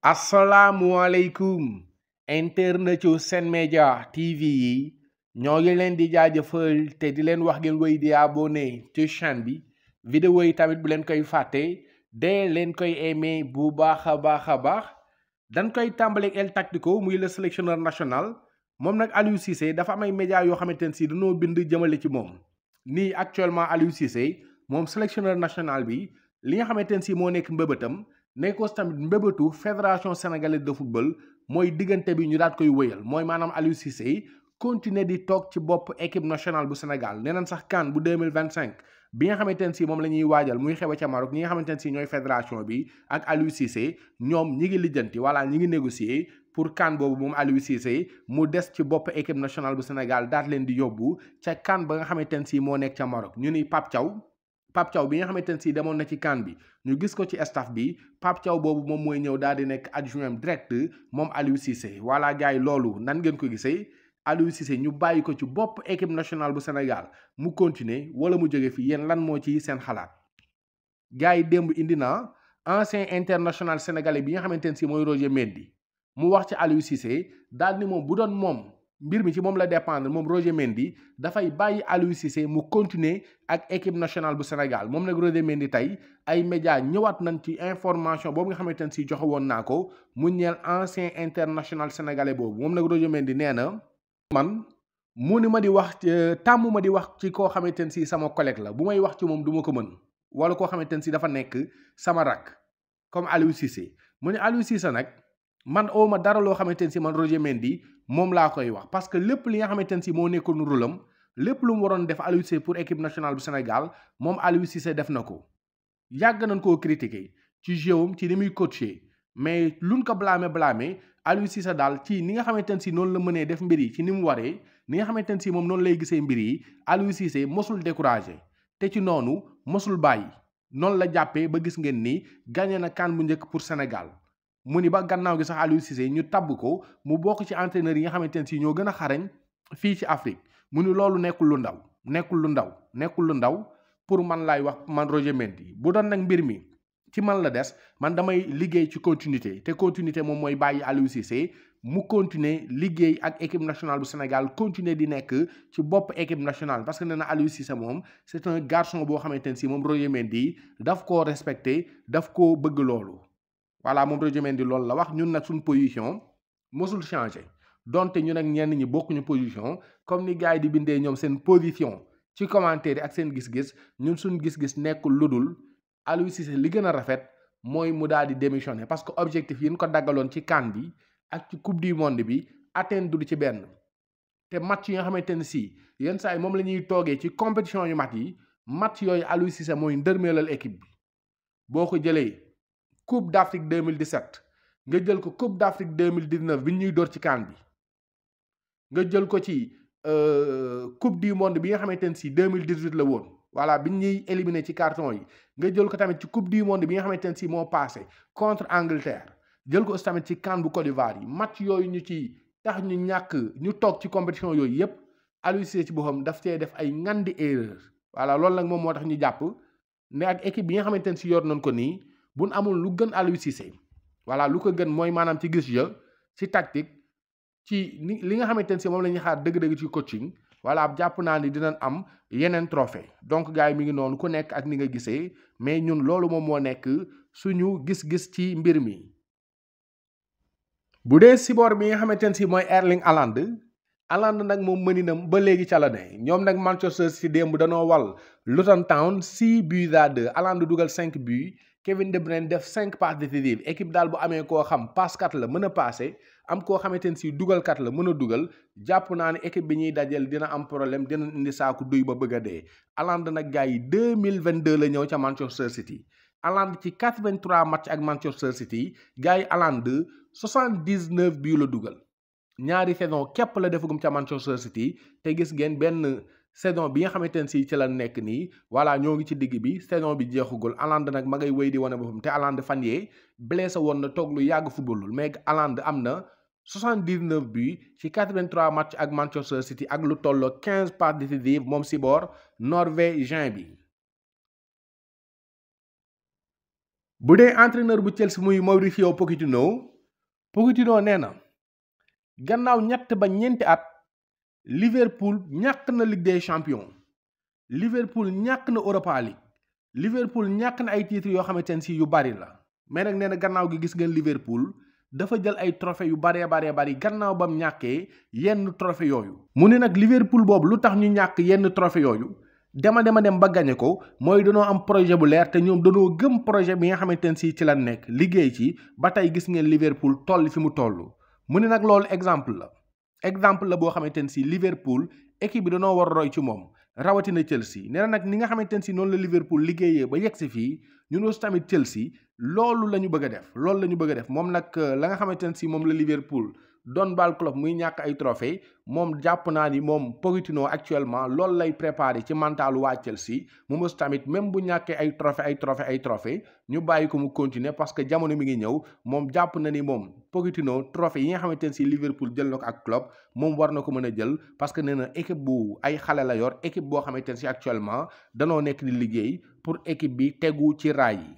asalaamualeykum internet yu Sen Média TV yi ñoo ngi leen di jaajëfal te di leen wax ngeen woy di abonné ci chaîne bi vidéo yi tamit bu leen koy fàtte dee leen koy aimé bu baax a baax a baax dañ koy tàmbaleeg El Tactico muy le sélectionneur national moom nag Aliou Cissé dafa am ay médias yoo xamante ne si dañoo bind jëmale ci moom nii actuellement Aliou Cissé moom sélectionneur national bi li nga xamante ne si moo nekk mbëbëtam nekkoon tamit mbébétu fédération sénégalaise de football mooy diggante bi ñu daat koy wëyal mooy maanaam Aliou Cissé continuer di toog ci bopp équipe nationale bu Sénégal nee nañ sax CAN bu deux mille vingt cinq bi nga xamante ne si moom la ñuy waajal muy xew ca Maroc ñi nga xamante ne si ñooy fédération bi ak Aliou Cissé ñoom ñi ngi lijjanti voilà ñi ngi négocier pour CAN boobu moom Aliou Cissé mu des ci bopp équipe nationale bu Sénégal daat leen di yóbbu ca CAN ba nga xamante ne si moo nekk ca Maroc ñu ni Pape Thiaw Pape Thiaw bi nga xamante ne si demoon na ci CAN bi ñu gis ko ci staff bi Pape Thiaw boobu moom mooy ñëw daal di nekk adjoint direct moom Aliou Cissé voilà gars yi loolu nan ngeen ko gisee Aliou Cissé ñu bàyyi ko ci bopp équipe nationale bu Sénégal mu continuer wala mu jóge fi yéen lan moo ci seen xalaat gars yi démb indi na ancien international sénégalais bi nga xamante ne si mooy Roger Mendy mu wax ci Aliou Cissé daal ni moom bu doon moom mbir mi ci moom la dépendre moom Roger Mendy dafay bàyyi Aliou Cissé mu continuer ak équipe nationale bu Sénégal moom nag Roger Mendy tey ay médias ñëwaat nañ ci information boobu nga xamante ne si joxe woon naa ko mu ñeel ancien international sénégalais boobu moom nag Roger Mendy nee na man mu ni ma di wax tàmm ma di wax ci koo xamante ne si sama collègue la bu may wax ci moom du ma ko mën wala koo xamante ne si dafa nekk sama rak comme Aliou Cissé mu ne Aliou Cissé nag man oo ma dara loo xamante ne si man Roger Mendy moom laa koy wax parce que lépp li nga xamante ne si moo nekkoon rôlam lépp lu mu waroon def Aliou Cissé pour équipe nationale bu Sénégal moom Aliou Cissé def na ko yàgg nañ koo critiquer ci jëwam ci ni muy coacher mais luñ ko blâmer blâmer Aliou Cissé daal ci ni nga xamante ne si noonu la mënee def mbir yi ci ni mu waree ni nga xamante ne si moom noonu lay gisee mbir yi Aliou Cissé mosul découragé te ci noonu mosul bàyyi noonu la jàppee ba gis ngeen ni gagné na CAN bu njëkk pour Sénégal mu ni ba gannaaw gi sax Aliou Cissé ñu tabb ko mu bokk ci entraîneur yi nga xamante ne si ñoo gën a xarañ fii ci Afrique mu ni loolu nekkul lu ndaw nekkul lu ndaw nekkul lu ndaw pour man laay wax man Roger Mendy bu doon nag mbir mi ci man la des man damay liggéey ci continuité te continuité moom mooy bàyyi Aliou Cissé mu continuer liggéey ak équipe nationale bu Sénégal continuer di nekk ci bopp équipe nationale parce que nee na Aliou Cissé moom c'est un garçon boo xamante ne si moom Roger Mendy daf koo respecté daf koo bëgg loolu. voilà moom Roger Mendy loolu la wax ñun nag suñ position mosul changé donte ñun ak ñenn ñi bokkuñu position comme ni gars yi di bindee ñoom seen position ci commentaire yi ak seen gis-gis ñun suñ gis-gis nekkul ludul Aliou Cissé li gën a rafet mooy mu daal di démissionner parce que objectif yi ñu ko daggaloon ci CAN bi ak ci coupe du monde bi atteindre ci benn te match yi nga xamante ne si yenn saa yi moom la ñuy toogee ci compétition yu mat yi match yooyu Aliou Cissé mooy ndërmeelal équipe bi boo ko jëlee coupe d'Afrique 2017 nga jël ko coupe d'Afrique 2019 bi ñuy door ci CAN bi nga jël ko ci coupe du monde bi nga xamante ne si 2018 la woon voilà bi ñuy éliminé ci carton yi nga jël ko tamit ci coupe du monde bi nga xamante ne si moo passé contre Angleterre jël ko aussi tamit ci CAN bu Côte d'Ivoire yi match yooyu ñu ci tax ñu ñàkk ñu toog ci compétition yooyu yépp Aliou Cissé ci boppam daf cee def ay ngandi erreur voilà loolu nag moom moo tax ñu jàpp ne ak équipe bi nga xamante ne si yor nañ ko nii buñ amul lu gën Aliou Cissé voilà lu ko gën mooy maanaam ci gis ya ci tactique ci ni li nga xamante ne si moom la ñuy xaar dëgg-dëgg ci coaching voilà jàpp naa ni dinañ am yeneen trophée donc gars yi mi ngi noonu ku nekk ak ni nga gisee mais ñun loolu moom moo nekk suñu gis-gis ci mbir mi. bu dee siboor bi nga xamante ne si mooy Erling Haaland Haaland nag moom mëninam ba léegi ca la ne ñoom nag Manchester City démb danoo wal Luton Town 6 buts à 2 Haaland dugal 5 buts. Kevin De Bruyne def cinq passes décisives équipe daal bu amee koo xam passkat la mën a passé am koo xamante ne si dugalkat la mën a dugal jàpp naa ne équipe bi ñuy dajal dina am problème dina indi saaku duy ba bëgg a dee. Haaland nag gars yi deux mille vingt deux la ñëw ca Manchester City Haaland ci quatre vingt trois match ak Manchester City gars yi Haaland soixante dix neuf bii la dugal ñaari saison képp la defagum ca Manchester City te gis ngeen benn. saison bi nga xamante ne si ci la nekk nii voilà ñoo ngi ci digg bi saison bi jeexugul Haaland nag ma ngay wéy di wane boppam te Haaland fan yee blessé woon na toog lu yàgg footballul mais Haaland am na 79 buts ci 83 match ak Manchester City ak lu tolloo 15 passes décisives moom si boor norvégien bi. bu dee entraîneur bu Chelsea muy Mauricio Pochettino Pochettino nee na gannaaw ñett ba ñeenti at Liverpool ñàkk na Ligue des champions Liverpool ñàkk na Europa League Liverpool ñàkk na ay titres yoo xamante ne si yu bari la mais nag nee na gannaaw gi gis ngeen Liverpool dafa jël ay trophée yu baree baree bari gannaaw bam ñàkkee yenn trophée yooyu mu ne nag Liverpool boobu lu tax ñu ñàkk yenn trophée yooyu dema dema dem ba gañe ko mooy danoo am projet bu leer te ñoom danoo gëm projet bi nga xamante ne si ci la nekk liggéey ci ba tey gis ngeen Liverpool toll fi mu toll mu ne nag loolu exemple la exemple la boo xamante ne si Liverpool équipe bi danoo war a roy ci moom rawatina Chelsea nee na nag ni nga xamante ne si noonu la Liverpool liggéeyee ba yegg si fii ñun aussi tamit Chelsea loolu la ñu bëgg a def loolu la ñu bëgg a def moom nag la nga xamante ne si moom la Liverpool doon bal club muy ñàkk ay trophée moom jàpp naa ni moom Pochettino actuellement loolu lay préparé ci mentalu waa Chelsea moom aussi tamit même bu ñàkkee ay trophée ay trophée ay trophée ñu bàyyi ko mu continuer parce que jamono mi ngi ñëw moom jàpp na ni moom Pochettino trophée yi nga xamante ne si Liverpool jël na ko ak club moom war na ko mën a jël parce que nee na équipe bu ay xale la yor équipe boo xamante ne si actuellement danoo nekk di liggéey pour équipe bi tegu ci raay yi.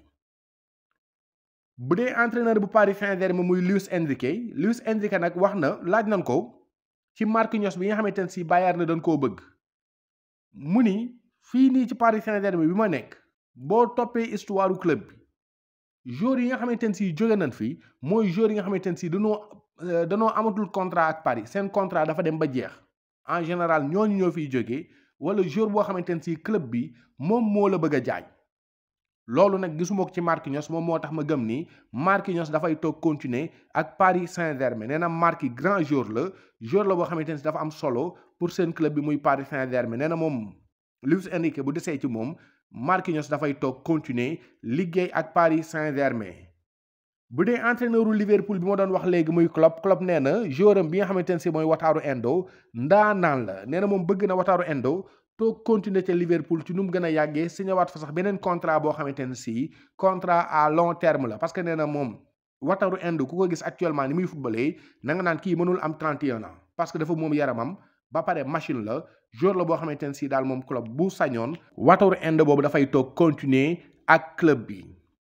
bu dee entraîneur bu Paris Saint-Germain muy Luis Enrique Luis Enrique nag wax na laaj nañ ko ci Marquinhos bi nga xamante ne si Bayern na dañ koo bëgg mu ni fii nii ci Paris Saint-Germain bi ma nekk boo toppee histoire du club bi joueurs yi nga xamante ne si jóge nañ fi mooy joueurs yi nga xamante ne si danoo danoo amatul contrat ak Paris seen contrat dafa dem ba jeex en général ñooñu ñoo fiy jógee wala joueur boo xamante ne si club bi moom moo la bëgg a jaay. loolu nag gisuma ko ci Marquinhos moom moo tax ma gëm ni Marquinhos dafay toog continuer ak Paris Saint-Germain nee na Marquis grand joueur la joueur la boo xamante ne si dafa am solo pour seen club bi muy Paris Saint-Germain nee na moom Luis Enrique bu desee ci moom Marquinhos dafay toog continuer liggéey ak Paris Saint-Germain. bu dee entraîneur u Liverpool bi ma doon wax léegi muy Klopp Klopp nee na joueur am bi nga xamante ne si mooy Wataru Endo ndaanaan la nee na moom bëgg na Wataru Endo. toog continuer ca Liverpool ci nu mu gën a yàggee signéwaat fa sax beneen contrat boo xamante ne si contrat à long terme la parce que nee na moom Wataru Endo ku ko gis actuellement ni muy footballé na nga naan kii mënul am 31 ans parce que dafa moom yaramam ba pare machine la joueur la boo xamante ne si daal moom club bu sañoon Wataru Endo boobu dafay toog continuer ak club bi.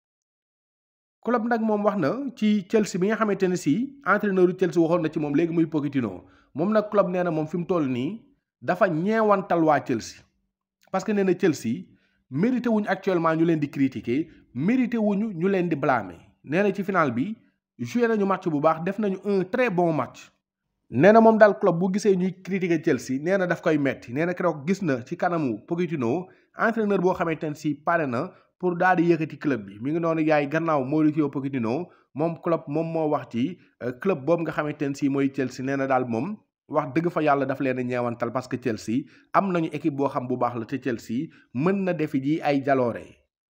club nag moom wax na ci Chelsea bi nga xamante ne si entraîneur u Chelsea waxoon na ci moom léegi muy Pochettino moom nag club nee na moom fi mu toll nii. dafa ñeewantal waa Chelsea parce que nee na Chelsea mérité wuñu actuellement ñu leen di critiquer mérité wuñu ñu leen di blâmer nee na ci final bi joué nañu match bu baax def nañu un très bon match. nee na moom daal club bu gisee ñuy critiquer Chelsea nee na daf koy metti nee na keroog gis na ci kanamu Pochettino entraîneur boo xamante ne si pare na pour daal di yëkkati club bi mi ngi noonu yaay gannaaw Mauricio Pochettino moom club moom moo wax ci club boobu nga xamante ne si mooy Chelsea nee na daal moom. wax dëgg fa yàlla daf leen a ñeewantal parce que Chelsea am nañu équipe boo xam bu baax la te Chelsea mën na defi ji ay jaloore.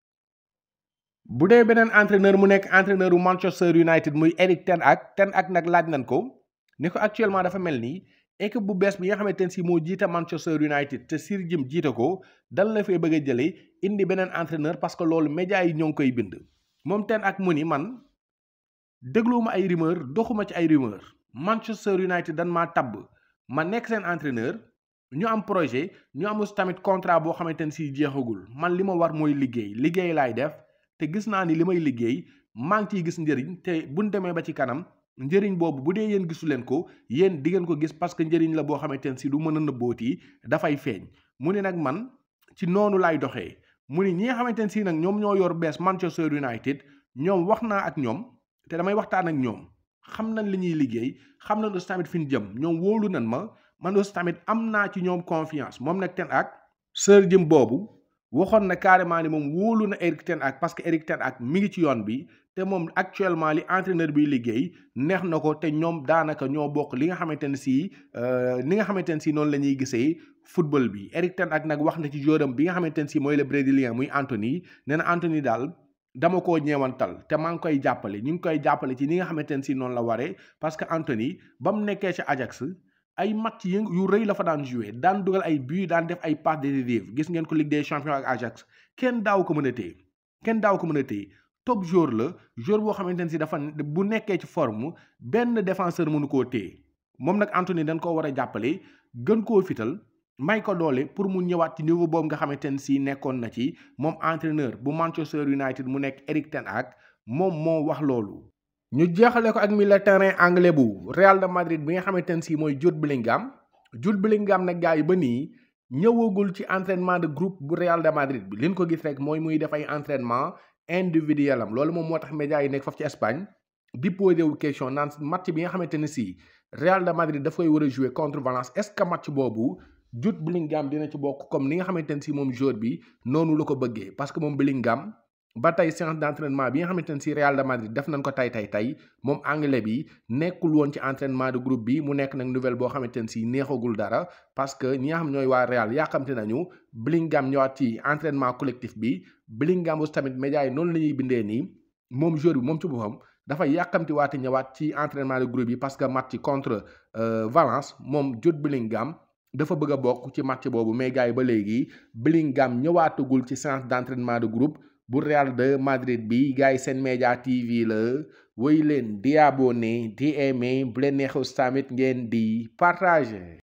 bu dee beneen entraîneur mu nekk entraîneur u Manchester United muy Eric Ten Hag Ten Hag nag laaj nañ ko ni ko actuellement dafa mel ni équipe bu bees bi nga xamante ne si moo jiite Manchester United te Sir Jim jiite ko dal la fee bëgg a jëlee indi beneen entraîneur parce que loolu médias yi ñoo ngi koy bind. moom Ten Hag mu ni man dégluwuma ay rumeur doxuma ci ay rumeur Manchester United dan maa tabb ma nekk seen entraîneur ñu am projet ñu am aussi tamit contrat boo xamante ne si jeexagul man li ma war mooy liggéey liggéey laay def te gis naa ni li may liggéey maa ngi ciy gis njëriñ te buñ demee ba ci kanam njëriñ boobu bu dee yéen gisu leen ko yéen di ngeen ko gis parce que njëriñ la boo xamante ne si du mën a nëbbooti dafay feeñ mu ne nag man ci noonu laay doxee mu ni ñi nga xamante ne si nag ñoom ñoo yor bees Manchester United ñoom wax naa ak ñoom te damay waxtaan ak ñoom xam nañ li ñuy liggéey xam nañ aussi tamit fi ñu jëm ñoom wóolu nañ ma man aussi tamit am naa ci ñoom confiance moom nag Ten Hag Sir Jim boobu waxoon na carrément ni moom wóolu na Eric Ten Hag parce que Eric Ten Hag mi ngi ci yoon bi te moom actuellement li entraîneur bi liggéey neex na ko te ñoom daanaka ñoo bokk li nga xamante ne si ni nga xamante ne si noonu la ñuy gisee football bi Eric Ten Hag nag wax na ci jouram bi nga xamante ne si mooy le brésilien muy Anthony nee na Anthony daal dama koo ñeewantal te maa ngi koy jàppale ñu ngi koy jàppale ci ni nga xamante ne si noonu la waree parce que Anthony ba mu nekkee ci Ajax ay match yu yu rëy la fa daan joué daan dugal ay but daan def ay passes décisives gis ngeen ko Ligue des champions ak Ajax kenn daaw ko mën a téye kenn daaw ko mën a téye top joueur la joueur boo xamante ne si dafa bu nekkee ci forme benn défenseur mënu koo téye moom nag Anthony dañ koo war a jàppale gën koo fital may ko doole pour mu ñëwaat ci niveau boobu nga xamante ne si nekkoon na ci moom entraîneur bu Manchester United mu nekk Eric Ten Hag moom moo wax loolu. ñu jeexale ko ak milieu terrain anglais bu Real de Madrid bi nga xamante ne si mooy Jude Bellingham Jude Bellingham nag gars yi ba nii ñëwagul ci entraînement de groupe bu Real de Madrid bi liñ ko gis rek mooy muy def ay entraînement individuel am loolu moom moo tax médias yi nekk foofu ci Espagne di posé wu question naan match bi nga xamante ne si Real de Madrid daf koy war a jouer contre Valence est-ce que match boobu Jude Bellingham dina ci bokk comme ni nga xamante ne si moom joueur bi noonu la ko bëggee parce que moom Bellingham ba tey séance d'entraînement bi nga xamante ne si Real de Madrid def nañ ko tay tay tay moom anglais bi nekkul woon ci entraînement de groupe bi mu nekk nag nouvelle boo xamante ne si neexagul dara parce que ñi nga xam ñooy waa Real yàqamte nañu Bellingham ñëwaat ci entraînement collectif bi Bellingham aussi tamit médias yi noonu la ñuy bindee nii moom joueur bi moom ci boppam dafa yàkkamti waate ñëwaat ci entraînement de groupe yi parce que match contre Valence moom Jude Bellingham dafa bëgg a bokk ci match boobu mais gars yi ba léegi Bellingham ñëwaatagul ci séance d'entraînement de groupe bu Real de Madrid bi gars yi seen média TV la woy leen di abonné di aimé bu leen neexus tamit ngeen di partager